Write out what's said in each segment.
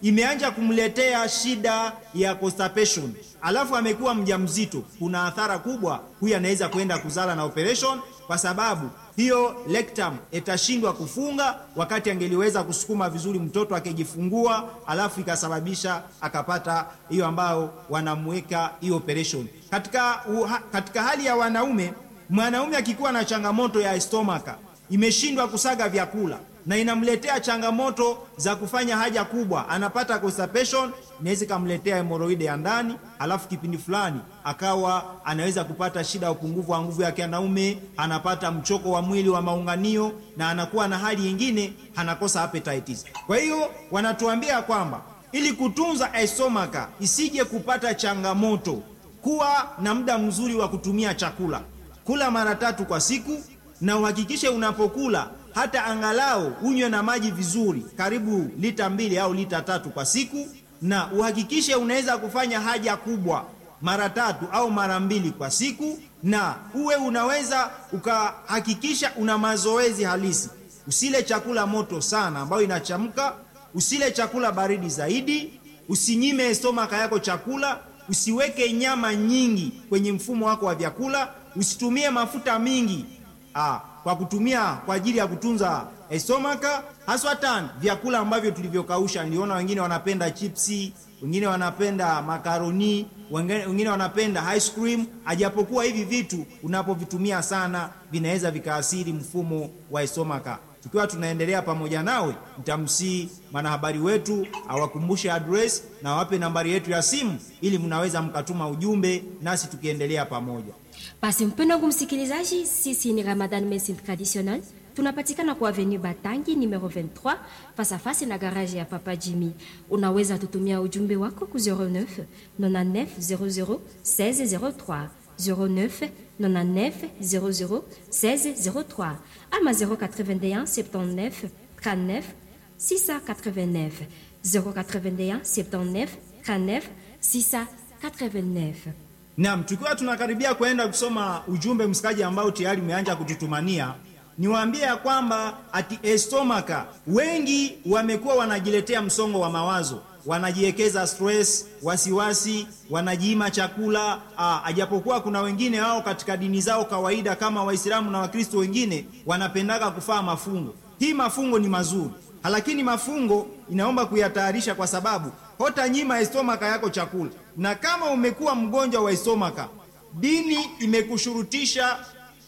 imeanja kumletea shida ya constipation, alafu amekuwa mjamzito, kuna athara kubwa, huyu anaweza kwenda kuzala na operation, kwa sababu hiyo rectum itashindwa kufunga wakati angeliweza kusukuma vizuri mtoto akijifungua, alafu ikasababisha akapata hiyo ambayo wanamweka hiyo operation. Katika, uha, katika hali ya wanaume, mwanaume akikuwa na changamoto ya stomaka imeshindwa kusaga vyakula na inamletea changamoto za kufanya haja kubwa, anapata constipation, inaweza ikamletea hemoroide ya ndani, alafu kipindi fulani akawa anaweza kupata shida ya upungufu wa nguvu ya kianaume, anapata mchoko wa mwili wa maunganio, na anakuwa na hali nyingine, anakosa appetites. Kwa hiyo wanatuambia kwamba ili kutunza estomaka isije kupata changamoto, kuwa na muda mzuri wa kutumia chakula, kula mara tatu kwa siku, na uhakikishe unapokula hata angalau unywe na maji vizuri, karibu lita mbili au lita tatu kwa siku, na uhakikishe unaweza kufanya haja kubwa mara tatu au mara mbili kwa siku, na uwe unaweza ukahakikisha una mazoezi halisi. Usile chakula moto sana ambayo inachamka, usile chakula baridi zaidi, usinyime stomaka yako chakula, usiweke nyama nyingi kwenye mfumo wako wa vyakula, usitumie mafuta mingi ah, kwa kutumia kwa ajili ya kutunza estomaka, haswatan vyakula ambavyo tulivyokausha. Niliona wengine wanapenda chipsi, wengine wanapenda makaroni, wengine wanapenda ice cream. Ajapokuwa hivi vitu unapovitumia sana vinaweza vikaathiri mfumo wa estomaka. Tukiwa tunaendelea pamoja nawe, nitamsii mwanahabari wetu awakumbushe address na wape nambari yetu ya simu, ili mnaweza mkatuma ujumbe nasi tukiendelea pamoja. Basi mpendo wangu msikilizaji, sisi ni Ramadan Medicine Traditional, tunapatikana kwa Avenue Batangi numero 23 face à face na garage ya Papa Jimmy. Unaweza tutumia ujumbe wako ku 09 99 00 1603 09 99 00 1603 ama 081 79 39 689 081 79 39 689 Naam, tukiwa tunakaribia kwenda kusoma ujumbe msikaji ambao tayari umeanza kututumania, niwaambie ya kwamba ati estomaka, wengi wamekuwa wanajiletea msongo wa mawazo, wanajiwekeza stress, wasiwasi, wanajiima chakula. Aa, ajapokuwa kuna wengine hao katika dini zao kawaida kama Waislamu na Wakristo wengine wanapendaga kufaa mafungo. Hii mafungo ni mazuri, lakini mafungo inaomba kuyatayarisha kwa sababu hota nyima estomaka yako chakula, na kama umekuwa mgonjwa wa estomaka, dini imekushurutisha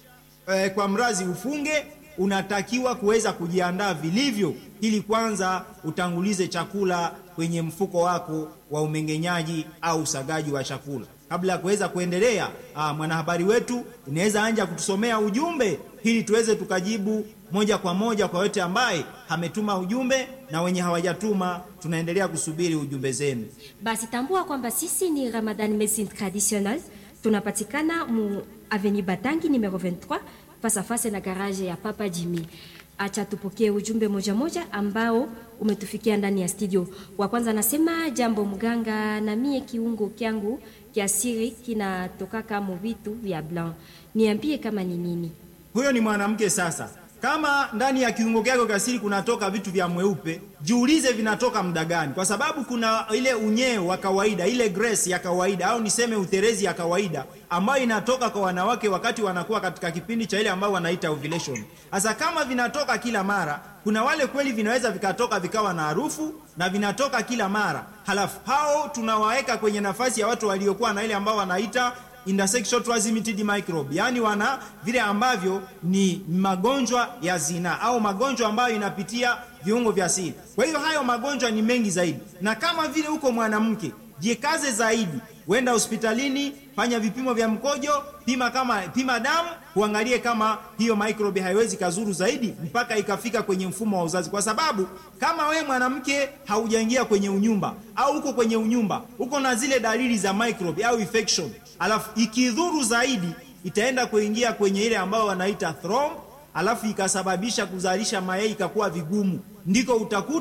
eh, kwa mrazi ufunge, unatakiwa kuweza kujiandaa vilivyo, ili kwanza utangulize chakula kwenye mfuko wako wa umeng'enyaji au usagaji wa chakula kabla ya kuweza kuendelea. Aa, mwanahabari wetu unaweza anja kutusomea ujumbe ili tuweze tukajibu moja kwa moja kwa yote ambaye ametuma ujumbe na wenye hawajatuma, tunaendelea kusubiri ujumbe zenu. Basi tambua kwamba sisi ni Ramadan Medicine Traditional, tunapatikana mu Avenue Batangi numero 23 face à face na garage ya Papa Jimmy. Acha tupokee ujumbe moja moja ambao umetufikia ndani ya studio. Wa kwanza anasema jambo mganga, na mie kiungo kyangu kya siri kinatoka kama vitu vya blanc, niambie kama ni nini? Huyo ni mwanamke sasa. Kama ndani ya kiungo kyako kasiri kunatoka vitu vya mweupe, jiulize vinatoka muda gani, kwa sababu kuna ile unyeo wa kawaida, ile grace ya kawaida au niseme uterezi ya kawaida ambayo inatoka kwa wanawake wakati wanakuwa katika kipindi cha ile ambayo wanaita ovulation. Sasa kama vinatoka kila mara, kuna wale kweli vinaweza vikatoka vikawa na harufu na vinatoka kila mara, halafu hao tunawaweka kwenye nafasi ya watu waliokuwa na ile ambao wanaita intersexual transmitted microbe, yaani wana vile ambavyo ni magonjwa ya zinaa au magonjwa ambayo inapitia viungo vya siri. Kwa hiyo hayo magonjwa ni mengi zaidi, na kama vile uko mwanamke, jikaze zaidi, wenda hospitalini, fanya vipimo vya mkojo, pima kama pima damu, uangalie kama hiyo microbe haiwezi kazuru zaidi mpaka ikafika kwenye mfumo wa uzazi, kwa sababu kama we mwanamke haujaingia kwenye unyumba au uko kwenye unyumba, uko na zile dalili za microbe au infection, alafu ikidhuru zaidi itaenda kuingia kwenye ile ambayo wanaita thromb, alafu ikasababisha kuzalisha mayai ikakuwa vigumu, ndiko utakuta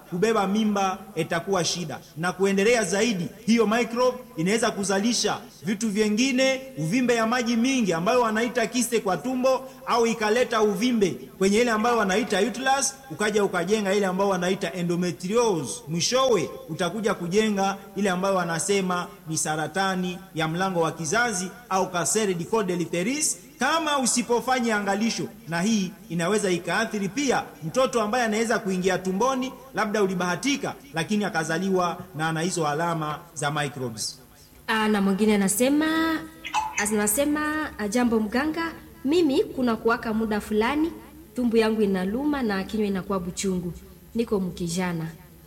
kubeba mimba itakuwa shida, na kuendelea zaidi, hiyo microbe inaweza kuzalisha vitu vyengine, uvimbe ya maji mingi ambayo wanaita kiste kwa tumbo, au ikaleta uvimbe kwenye ile ambayo wanaita uterus, ukaja ukajenga ile ambayo wanaita endometriosis. Mwishowe utakuja kujenga ile ambayo wanasema ni saratani ya mlango wa kizazi au cancer du col de l'utérus kama usipofanya angalisho, na hii inaweza ikaathiri pia mtoto ambaye anaweza kuingia tumboni, labda ulibahatika, lakini akazaliwa na ana hizo alama za microbes. Ah, na mwingine anasema anasema jambo mganga, mimi kuna kuwaka muda fulani tumbu yangu inaluma na kinywa inakuwa buchungu, niko mkijana.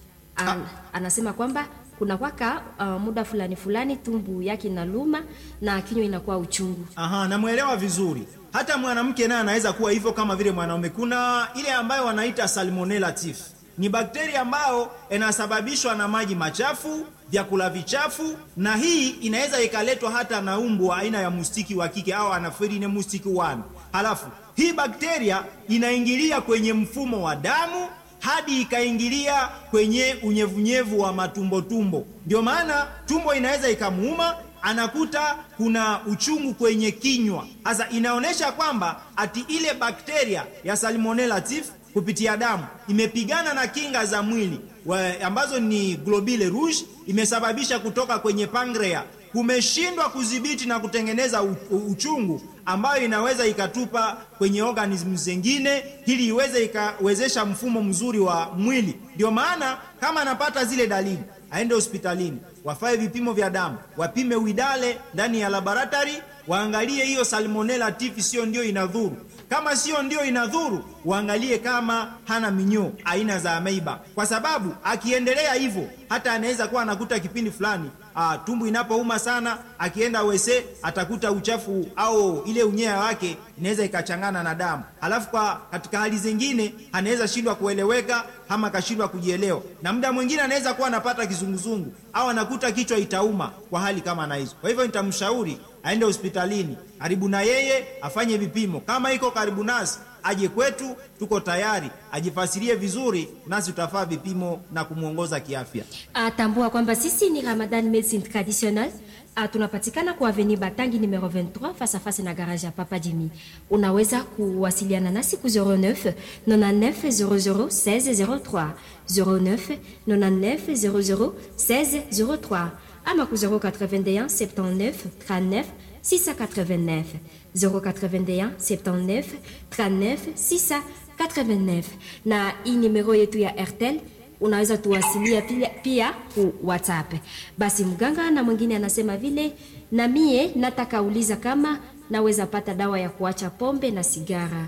An, anasema kwamba kuna kwaka uh, muda fulani fulani tumbu yake inaluma na kinywa inakuwa uchungu. Aha, namwelewa vizuri. Hata mwanamke naye anaweza kuwa hivyo kama vile mwanaume. Kuna ile ambayo wanaita salmonella typhi, ni bakteria ambayo inasababishwa na maji machafu, vyakula vichafu, na hii inaweza ikaletwa hata na umbu aina ya mustiki wa kike au anafirine mustiki 1. Halafu hii bakteria inaingilia kwenye mfumo wa damu hadi ikaingilia kwenye unyevunyevu wa matumbotumbo. Ndio maana tumbo inaweza ikamuuma, anakuta kuna uchungu kwenye kinywa. Sasa inaonyesha kwamba ati ile bakteria ya salmonella typhi kupitia damu imepigana na kinga za mwili wa, ambazo ni globule rouge, imesababisha kutoka kwenye pancreas kumeshindwa kudhibiti na kutengeneza uchungu ambayo inaweza ikatupa kwenye organism zingine ili iweze ikawezesha mfumo mzuri wa mwili. Ndio maana kama anapata zile dalili aende hospitalini, wafae vipimo vya damu, wapime widale ndani ya laboratory, waangalie hiyo salmonella typhi sio ndio inadhuru. Kama sio ndio inadhuru, waangalie kama hana minyoo aina za ameiba, kwa sababu akiendelea hivyo hata anaweza kuwa anakuta kipindi fulani Ah, tumbu inapouma sana, akienda wese atakuta uchafu au ile unyea wake inaweza ikachangana na damu. Halafu kwa katika hali zingine anaweza shindwa kueleweka ama akashindwa kujielewa, na muda mwingine anaweza kuwa anapata kizunguzungu au anakuta kichwa itauma kwa hali kama na hizo. Kwa hivyo nitamshauri aende hospitalini karibu na yeye afanye vipimo, kama iko karibu nasi aje kwetu, tuko tayari, ajifasirie vizuri, nasi tutafaa vipimo na kumwongoza kiafya. Atambua kwamba sisi ni Ramadan Medicine Traditional. Tunapatikana kwa Avenue Batangi numero 23 face à face na garage ya Papa Jimmy. Unaweza kuwasiliana nasi ku 09 99 00 16 03 09 99 00 16 03 ama ku 081 79 39 689 081 79 39 689 na hii nimero yetu ya Airtel unaweza tuwasilia pia, pia ku WhatsApp. Basi mganga na mwingine anasema vile, na mie nataka uliza kama naweza pata dawa ya kuacha pombe na sigara.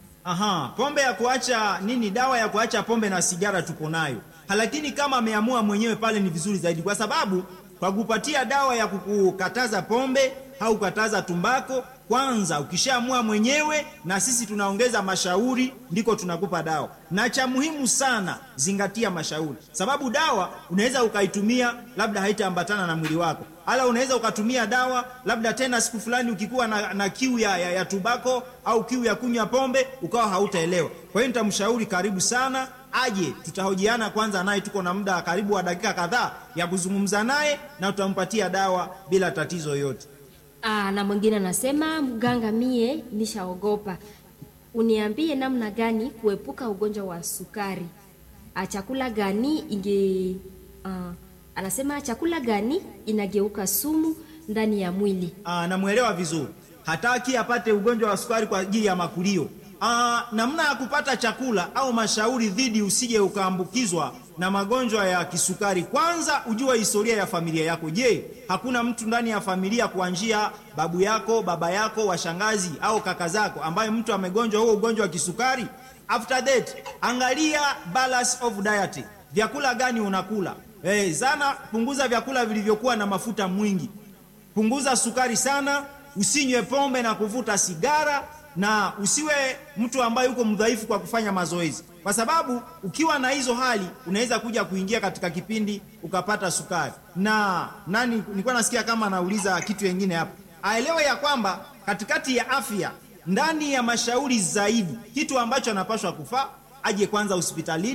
Aha, pombe ya kuacha nini? Dawa ya kuacha pombe na sigara tuko nayo, lakini kama ameamua mwenyewe pale ni vizuri zaidi, kwa sababu kwa kupatia dawa ya kukukataza pombe au kukataza tumbako kwanza ukishaamua mwenyewe, na sisi tunaongeza mashauri, ndiko tunakupa dawa. Na cha muhimu sana, zingatia mashauri, sababu dawa unaweza ukaitumia, labda haitaambatana na mwili wako, ala unaweza ukatumia dawa labda tena siku fulani ukikuwa na, na kiu ya, ya, ya tubako au kiu ya kunywa pombe ukawa hautaelewa. Kwa hiyo nitamshauri karibu sana aje, tutahojiana kwanza naye, tuko na muda karibu wa dakika kadhaa ya kuzungumza naye na tutampatia dawa bila tatizo yoyote. Aa, na mwingine anasema mganga, mie nishaogopa, uniambie namna gani kuepuka ugonjwa wa sukari. A, chakula gani inge uh, anasema chakula gani inageuka sumu ndani ya mwili. Aa, namwelewa vizuri, hataki apate ugonjwa wa sukari kwa ajili ya makulio. Aa, namna ya kupata chakula au mashauri dhidi usije ukaambukizwa na magonjwa ya kisukari. Kwanza ujua historia ya familia yako. Je, hakuna mtu ndani ya familia kuanzia babu yako, baba yako, washangazi au kaka zako ambaye mtu amegonjwa huo ugonjwa wa kisukari? After that, angalia balance of diet. Vyakula gani unakula? Eh, sana punguza vyakula vilivyokuwa na mafuta mwingi. Punguza sukari sana, usinywe pombe na kuvuta sigara na usiwe mtu ambaye uko mdhaifu kwa kufanya mazoezi, kwa sababu ukiwa na hizo hali unaweza kuja kuingia katika kipindi ukapata sukari. Na nani, nilikuwa nasikia kama anauliza kitu kingine hapo, aelewe ya kwamba katikati ya afya, ndani ya mashauri zaidi, kitu ambacho anapaswa kufaa aje kwanza hospitalini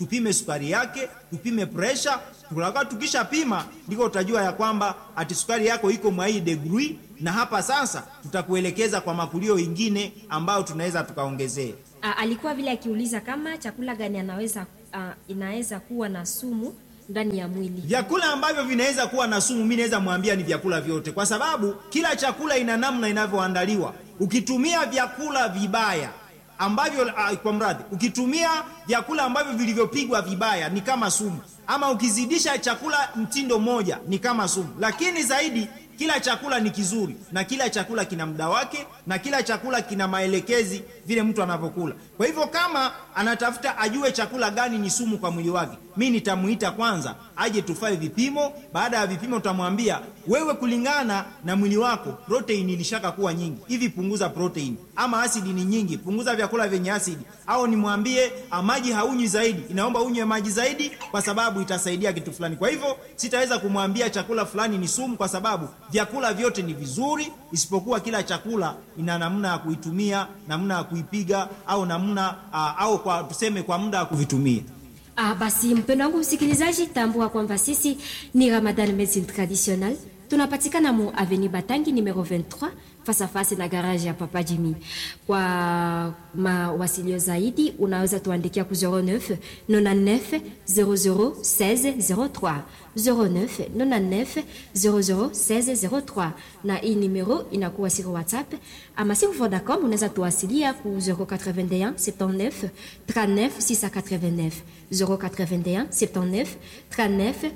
tupime sukari yake, tupime presha. Tukaka tukishapima ndiko utajua ya kwamba ati sukari yako iko mwa hii degree, na hapa sasa tutakuelekeza kwa makulio ingine ambayo tunaweza tukaongezea. A, alikuwa vile akiuliza kama chakula gani anaweza a, inaweza kuwa na sumu ndani ya mwili. Vyakula ambavyo vinaweza kuwa na sumu, mimi naweza mwambia ni vyakula vyote, kwa sababu kila chakula ina namna inavyoandaliwa. Ukitumia vyakula vibaya ambavyo uh, kwa mradhi, ukitumia vyakula ambavyo vilivyopigwa vibaya ni kama sumu, ama ukizidisha chakula mtindo moja ni kama sumu. Lakini zaidi kila chakula ni kizuri na kila chakula kina muda wake na kila chakula kina maelekezi vile mtu anavyokula. Kwa hivyo kama anatafuta ajue chakula gani ni sumu kwa mwili wake, mi nitamuita kwanza aje tufae vipimo. Baada ya vipimo, tutamwambia wewe, kulingana na mwili wako protein ilishaka kuwa nyingi hivi, punguza protein, ama asidi ni nyingi, punguza vyakula vyenye asidi, au nimwambie maji haunywi zaidi, inaomba unywe maji zaidi, kwa sababu itasaidia kitu fulani. Kwa hivyo sitaweza kumwambia chakula fulani ni sumu, kwa sababu vyakula vyote ni vizuri, isipokuwa kila chakula ina namna ya kuitumia, namna ya kuipiga, au namna uh, au kwa tuseme kwa muda wa kuvitumia. Ah, basi mpendo wangu msikilizaji, tambua kwamba sisi ni Ramadan Medicine Traditionnelle. Tunapatikana mu Avenue Batangi numero 23 face à face na garage ya Papa Jimmy. Kwa mawasilio zaidi unaweza tuandikia ku 09 99 00 16 03 09 99 00 16 03, na hii numero inakuwa siko WhatsApp ama si Vodacom, unaweza tuwasilia ku 081 79 39 689 081 79 39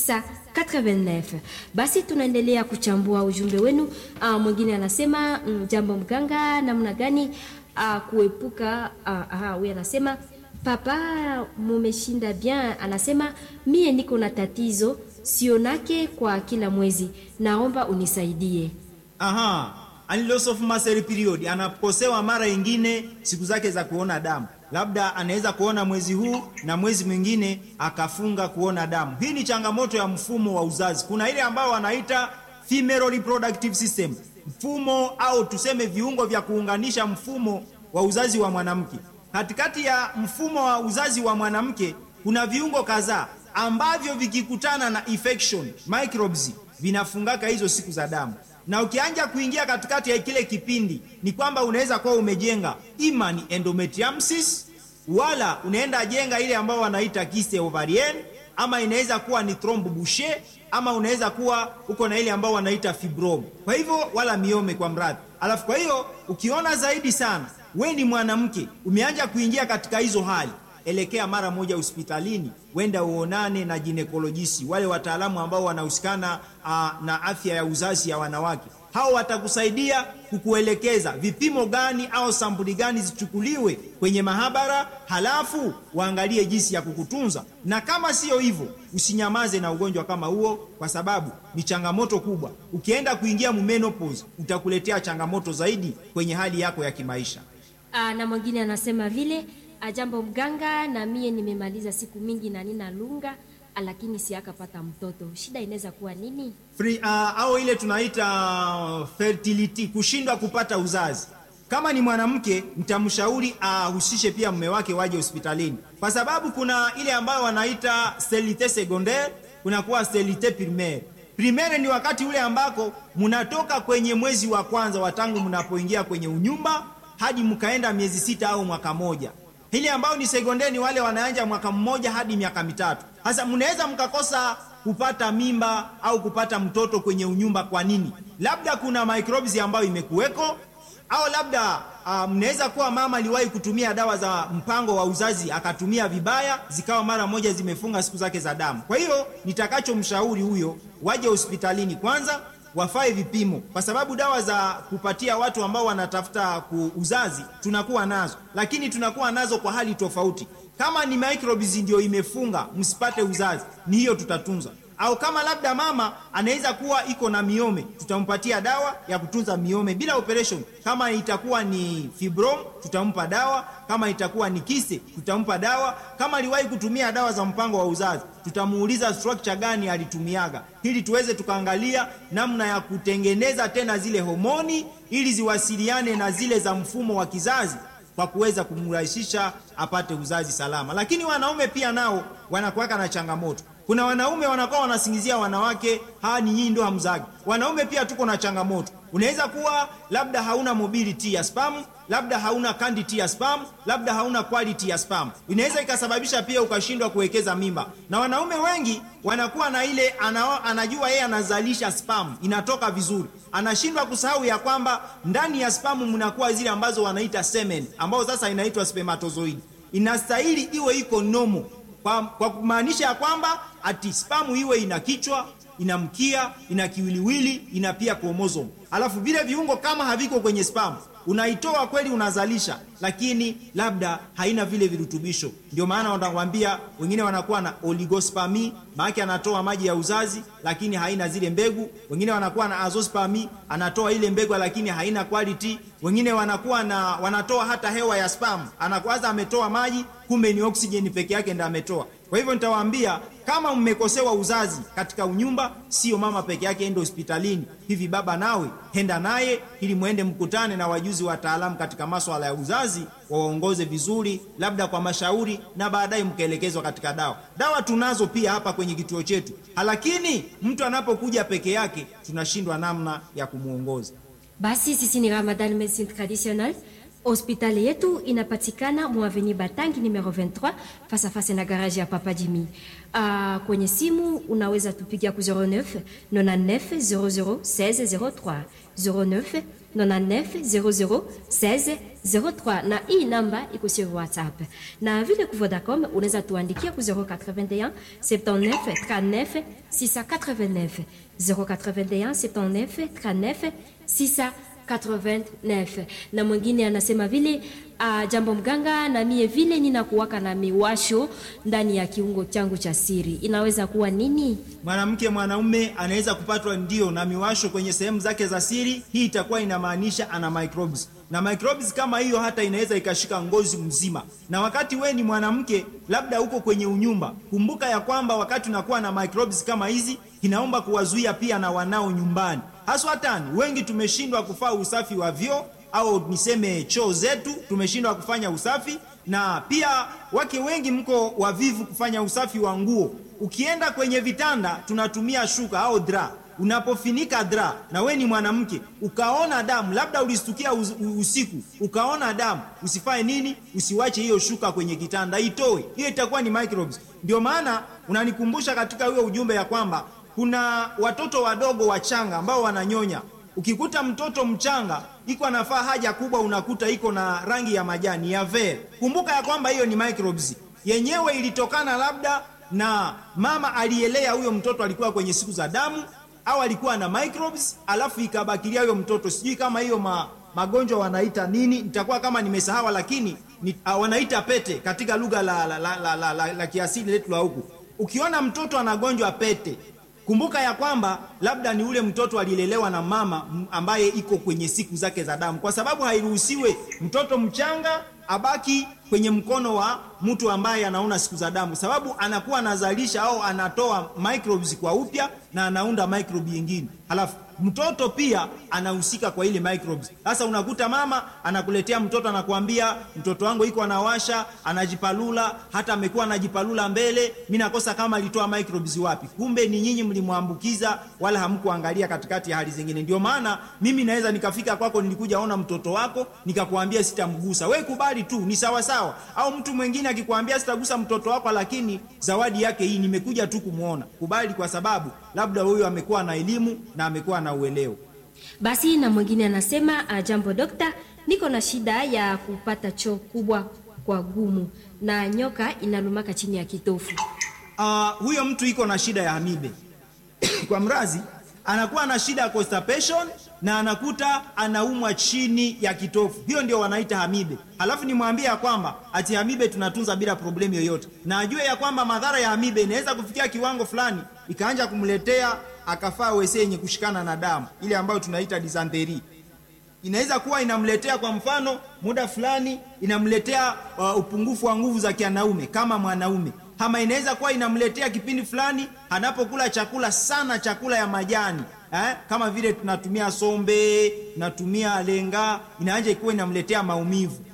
689. Basi tunaendelea kuchambua ujumbe wenu. Uh, mwingine anasema mm, jambo mganga, namna gani uh, kuepuka uh, huyu anasema papa, mumeshinda bien. Anasema mie niko na tatizo sionake kwa kila mwezi, naomba unisaidie. Aha, loss of muscle period, anakosewa mara ingine siku zake za kuona damu labda anaweza kuona mwezi huu na mwezi mwingine akafunga kuona damu. Hii ni changamoto ya mfumo wa uzazi. Kuna ile ambayo wanaita female reproductive system, mfumo au tuseme viungo vya kuunganisha mfumo wa uzazi wa mwanamke. Katikati ya mfumo wa uzazi wa mwanamke kuna viungo kadhaa ambavyo vikikutana na infection microbes vinafungaka hizo siku za damu na ukianja kuingia katikati ya kile kipindi ni kwamba unaweza kuwa umejenga ima ni endometriumsis, wala unaenda jenga ile ambayo wanaita kiste ovarienne, ama inaweza kuwa ni thromb Boucher, ama unaweza kuwa uko na ile ambao wanaita fibrom. Kwa hivyo wala miome kwa mradhi. Alafu kwa hiyo ukiona zaidi sana we ni mwanamke umeanja kuingia katika hizo hali elekea mara moja hospitalini, wenda uonane na ginekolojisi, wale wataalamu ambao wanahusikana na afya ya uzazi ya wanawake. Hao watakusaidia kukuelekeza vipimo gani au sampuli gani zichukuliwe kwenye mahabara, halafu waangalie jinsi ya kukutunza. Na kama siyo hivyo, usinyamaze na ugonjwa kama huo, kwa sababu ni changamoto kubwa. Ukienda kuingia menopause, utakuletea changamoto zaidi kwenye hali yako ya kimaisha. Aa, na mwingine anasema vile Ajambo mganga, na mie nimemaliza siku mingi na nina lunga, lakini siakapata mtoto. Shida inaweza kuwa nini? Free, uh, au ile tunaita fertility, kushindwa kupata uzazi. Kama ni mwanamke, mtamshauri ahusishe uh, pia mume wake waje hospitalini, kwa sababu kuna ile ambayo wanaita sterilite secondaire, kuna kuwa sterilite primaire. Primaire ni wakati ule ambako mnatoka kwenye mwezi wa kwanza wa tangu mnapoingia kwenye unyumba hadi mkaenda miezi sita au mwaka moja hili ambao ni sekondari ni wale wanaanja mwaka mmoja hadi miaka mitatu. Sasa mnaweza mkakosa kupata mimba au kupata mtoto kwenye unyumba. Kwa nini? Labda kuna microbes ambayo imekuweko, au labda uh, mnaweza kuwa mama aliwahi kutumia dawa za mpango wa uzazi akatumia vibaya, zikawa mara moja zimefunga siku zake za damu. Kwa hiyo nitakachomshauri huyo, waje hospitalini kwanza wafae vipimo, kwa sababu dawa za kupatia watu ambao wanatafuta uzazi tunakuwa nazo, lakini tunakuwa nazo kwa hali tofauti. Kama ni microbes ndio imefunga msipate uzazi, ni hiyo tutatunza. Au kama labda mama anaweza kuwa iko na miome, tutampatia dawa ya kutunza miome bila operation. Kama itakuwa ni fibrom, tutampa dawa. Kama itakuwa ni kise, tutampa dawa. Kama aliwahi kutumia dawa za mpango wa uzazi, tutamuuliza structure gani alitumiaga, ili tuweze tukaangalia namna ya kutengeneza tena zile homoni ili ziwasiliane na zile za mfumo wa kizazi kwa kuweza kumrahisisha apate uzazi salama. Lakini wanaume pia nao wanakuwaka na changamoto. Kuna wanaume wanakuwa wanasingizia wanawake, haa, ni nyinyi ndio hamzagi. Wanaume pia tuko na changamoto. Unaweza kuwa labda hauna mobility ya sperm, labda hauna quantity ya sperm, labda hauna quality ya sperm. Inaweza ikasababisha pia ukashindwa kuwekeza mimba. Na wanaume wengi wanakuwa na ile ana, anajua yeye anazalisha sperm, inatoka vizuri. Anashindwa kusahau ya kwamba ndani ya sperm mnakuwa zile ambazo wanaita semen, ambao sasa inaitwa spermatozoid. Inastahili iwe iko nomo kwa, kwa kumaanisha ya kwamba ati spamu iwe ina kichwa ina mkia ina kiwiliwili ina pia kromosomu, alafu vile viungo kama haviko kwenye spamu unaitoa kweli, unazalisha, lakini labda haina vile virutubisho. Ndio maana wanakwambia wengine wanakuwa na oligospermi, maana anatoa maji ya uzazi lakini haina zile mbegu. Wengine wanakuwa na azoospermi, anatoa ile mbegu lakini haina quality. Wengine wanakuwa na wanatoa hata hewa ya sperm, anakwaza ametoa maji, kumbe ni oksijeni peke yake ndio ametoa. Kwa hivyo nitawaambia kama mmekosewa uzazi katika unyumba, sio mama peke yake ende hospitalini. Hivi baba nawe henda naye, ili mwende mkutane na wajuzi wataalamu katika maswala ya uzazi, wawaongoze vizuri, labda kwa mashauri, na baadaye mkaelekezwa katika dawa. Dawa tunazo pia hapa kwenye kituo chetu, lakini mtu anapokuja peke yake tunashindwa namna ya kumwongoza. Basi sisi ni Ramadan Medicine Traditionnelle. Hospitali yetu inapatikana Mwaveni Batangi numero 23 fasa fasa na garage ya Papa Jimmy. Uh, kwenye simu unaweza tupigia ku 09 99 00 16 03 09 99 00 16 03 na hii namba iko sur WhatsApp. Na vile ku Vodacom unaweza tuandikia ku 081 79 39 689 081 79 39 6 89 na mwingine anasema vile uh, jambo mganga, na mie vile ninakuwaka na miwasho ndani ya kiungo changu cha siri, inaweza kuwa nini? Mwanamke mwanaume anaweza kupatwa ndio na miwasho kwenye sehemu zake za siri. Hii itakuwa inamaanisha ana microbes, na microbes kama hiyo hata inaweza ikashika ngozi mzima. Na wakati we ni mwanamke, labda uko kwenye unyumba, kumbuka ya kwamba wakati unakuwa na microbes kama hizi, inaomba kuwazuia pia na wanao nyumbani haswa tani wengi tumeshindwa kufanya usafi wa vyoo au niseme choo zetu, tumeshindwa kufanya usafi, na pia wake wengi mko wavivu kufanya usafi wa nguo. Ukienda kwenye vitanda tunatumia shuka au dra. Unapofinika dra na we ni mwanamke ukaona damu, labda ulistukia usiku ukaona damu, usifanye nini? Usiwache hiyo shuka kwenye kitanda, itoe hiyo, itakuwa ni microbes. Ndio maana unanikumbusha katika huyo ujumbe ya kwamba kuna watoto wadogo wachanga ambao wananyonya. Ukikuta mtoto mchanga iko anafaa haja kubwa, unakuta iko na rangi ya majani ya ver, kumbuka ya kwamba hiyo ni microbes yenyewe, ilitokana labda na mama alielea huyo mtoto, alikuwa kwenye siku za damu au alikuwa na microbes, alafu ikabakilia huyo mtoto. Sijui kama hiyo ma, magonjwa wanaita nini, nitakuwa kama nimesahawa, lakini ni, uh, wanaita pete katika lugha la, la, la, la, la, la, la kiasili letu la huku. Ukiona mtoto anagonjwa pete kumbuka ya kwamba labda ni ule mtoto alilelewa na mama ambaye iko kwenye siku zake za damu, kwa sababu hairuhusiwe mtoto mchanga abaki kwenye mkono wa mtu ambaye anaona siku za damu, sababu anakuwa anazalisha au anatoa microbes kwa upya na anaunda microbe nyingine, halafu mtoto pia anahusika kwa ile microbes. Sasa unakuta mama anakuletea mtoto, anakuambia mtoto wangu iko anawasha, anajipalula, hata amekuwa anajipalula mbele, mimi nakosa kama alitoa microbes wapi? Kumbe ni nyinyi mlimwambukiza, wala hamkuangalia katikati ya hali zingine. Ndio maana mimi naweza nikafika kwako, nilikuja ona mtoto wako, nikakwambia sitamgusa, we kubali tu, ni sawa sawa. Au mtu mwingine akikwambia sitagusa mtoto wako, lakini zawadi yake hii, nimekuja tu kumwona, kubali, kwa sababu labda huyo amekuwa na elimu na amekuwa na uelewa. Basi na mwingine anasema uh, jambo dokta, niko na shida ya kupata choo kubwa kwa gumu na nyoka inalumaka chini ya kitofu. Uh, huyo mtu iko na shida ya amibe kwa mrazi, anakuwa na shida ya constipation na anakuta anaumwa chini ya kitofu. Hiyo ndio wanaita amibe. Halafu nimwambie ya kwamba ati amibe tunatunza bila problemu yoyote, na ajue ya kwamba madhara ya amibe inaweza kufikia kiwango fulani ikaanja kumletea akafaa wese yenye kushikana na damu ile ambayo tunaita dysentery. Inaweza kuwa inamletea kwa mfano, muda fulani inamletea uh, upungufu wa nguvu za kianaume kama mwanaume, ama inaweza kuwa inamletea kipindi fulani anapokula chakula sana, chakula ya majani eh, kama vile tunatumia sombe, tunatumia lenga, inaanja ikuwa inamletea maumivu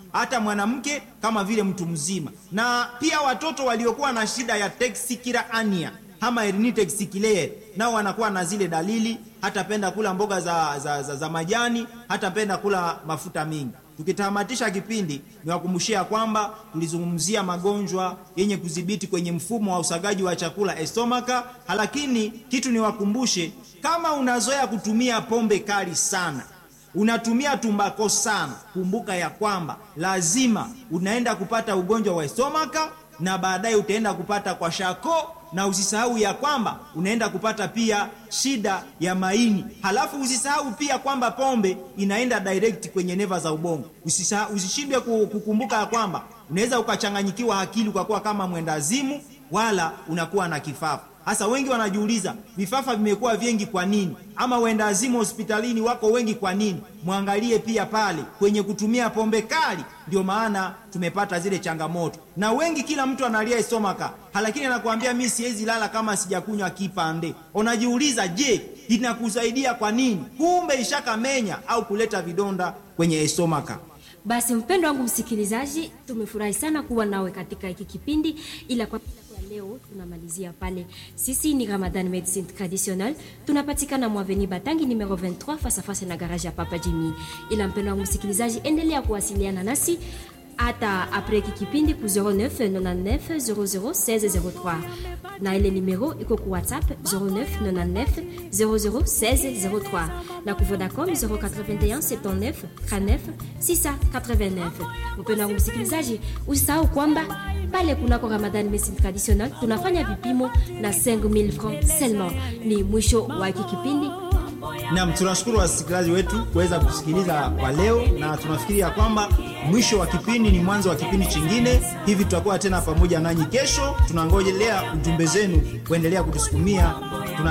hata mwanamke kama vile mtu mzima, na pia watoto waliokuwa na shida ya tachycardia ama herniated texicaire nao wanakuwa na zile dalili, hatapenda kula mboga za, za, za, za majani, hatapenda kula mafuta mingi. Tukitamatisha kipindi, niwakumbushia kwamba tulizungumzia magonjwa yenye kudhibiti kwenye mfumo wa usagaji wa chakula estomaka, lakini kitu niwakumbushe, kama unazoea kutumia pombe kali sana unatumia tumbako sana, kumbuka ya kwamba lazima unaenda kupata ugonjwa wa estomaka na baadaye utaenda kupata kwa shako, na usisahau ya kwamba unaenda kupata pia shida ya maini. Halafu usisahau pia kwamba pombe inaenda direct kwenye neva za ubongo. Usisahau, usishindwe kukumbuka ya kwamba unaweza ukachanganyikiwa akili ukakuwa kama mwendazimu, wala unakuwa na kifafa. Hasa wengi wanajiuliza vifafa vimekuwa vingi kwa nini? Ama wendazimu hospitalini wako wengi kwa nini? Mwangalie pia pale kwenye kutumia pombe kali, ndio maana tumepata zile changamoto. Na wengi, kila mtu analia estomaka, lakini anakuambia mimi siwezi lala kama sijakunywa kipande. Unajiuliza, je, inakusaidia kwa nini? Kumbe ishakamenya au kuleta vidonda kwenye estomaka. Basi mpendo wangu msikilizaji, tumefurahi sana kuwa nawe katika hiki kipindi, ila kwa leo tunamalizia pale. Sisi ni Ramadan Medicine Traditionnel, tunapatikana Mwaveni Batangi numero 23 face à face na garage ya Papa Jimmy. Ila mpendo wangu msikilizaji, endelea kuwasiliana nasi hata apres hiki kipindi ku 09 99 00 1603 na ile numero iko ku WhatsApp 09 99 00 1603 na ku Vodacom 081 79 39 689. Mpendo wangu msikilizaji, usisahau kwamba pale kunako Ramadan Medicine Traditionnel tunafanya vipimo na 5000 francs seulement. Ni mwisho wa hiki kipindi. Naam, tunashukuru wasikilizaji wetu kuweza kusikiliza kwa leo, na tunafikiri ya kwamba mwisho wa kipindi ni mwanzo wa kipindi chingine. Hivi tutakuwa tena pamoja nanyi kesho. Tunangojelea ujumbe zenu kuendelea kutusukumia